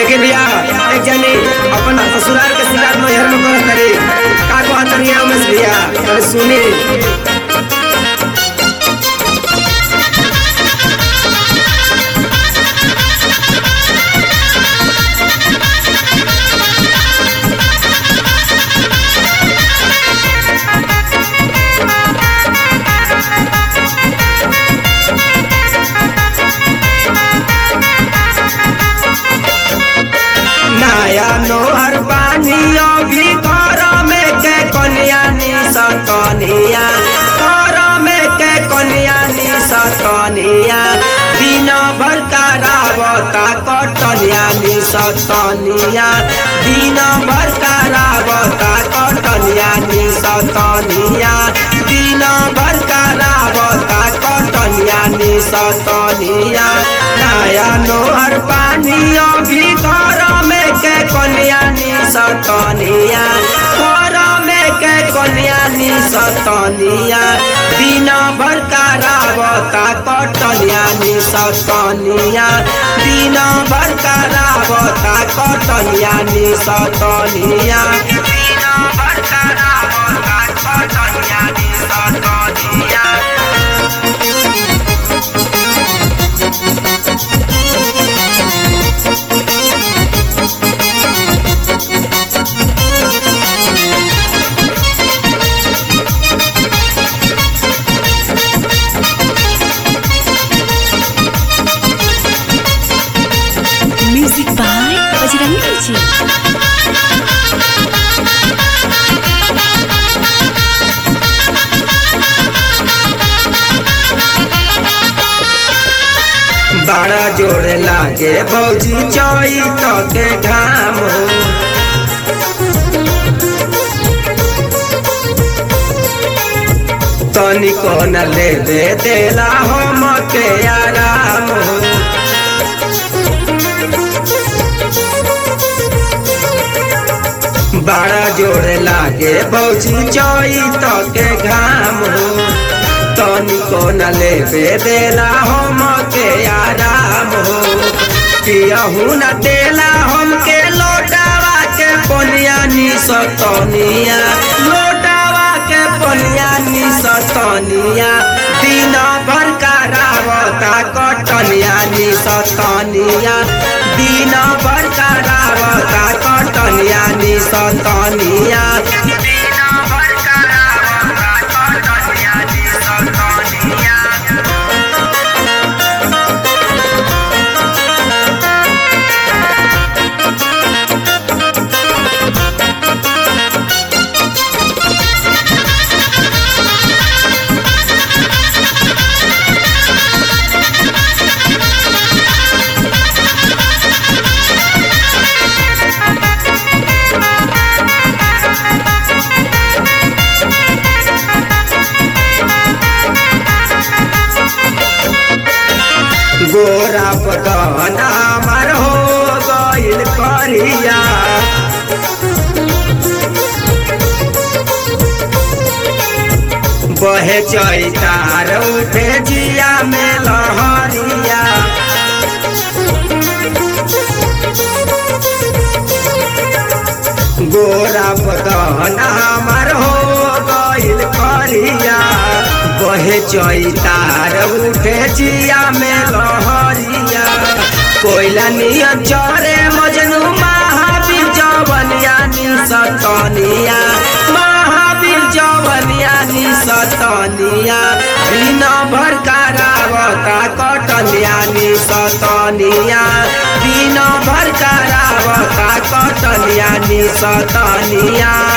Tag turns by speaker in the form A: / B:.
A: देखिए भैया एक जनी अपन ससुराल के शिकायत नैहर में करत तरी का कहत तरी उमेश भैया अरे सुनी नया नोहर बानियो भी घर में के कन्या नी सतनिया घर में के कन्या नी सतनिया दिन भर करावता कटनिया नी सतनिया दिन भर करावता कटनिया नी सतनिया दिन भर करावता कटनिया नी सतनिया नया नोहर पानियो भी घर में के कन्या नी सतनिया घर में के कन्या नी सतनिया दिन भर करावता कटनिया नी सतनिया दिन भर करावता कटनिया नी सतनिया दिन भर करावता कटनिया नी सतनिया
B: म्यूजिक बाय बजरंगी जी
A: बड़ा जोड़ लागे भौजी चोई तो के घाम तनिको न ले दे देला हम के आराम बड़ा जोड़ लागे भौजी चोई तो के घाम तनिको न लेबे देला हम के आराम हो पियहू न देला हमके लोटावा के पनिया नी सतनिया लोटावा के पनिया नी सतनिया दिन भर करावता कटनिया नी सतनिया दिन भर करावता कटनिया नी सतनिया दिन भर करावता कटनिया नी सतनिया गोरा पदना मर हो गइल करिया बहे चैतार उठे जिया में लहरिया गोरा पदना मर हो गइल करिया बहे चैतार उठे जिया में लहरिया कोयला नियन चरे मजनू महावीर जवनिया नी सतनिया महावीर जवनिया नी सतनिया दिन भर करावता कटनिया नी सतनिया दिन भर करावता कटनिया नी सतनिया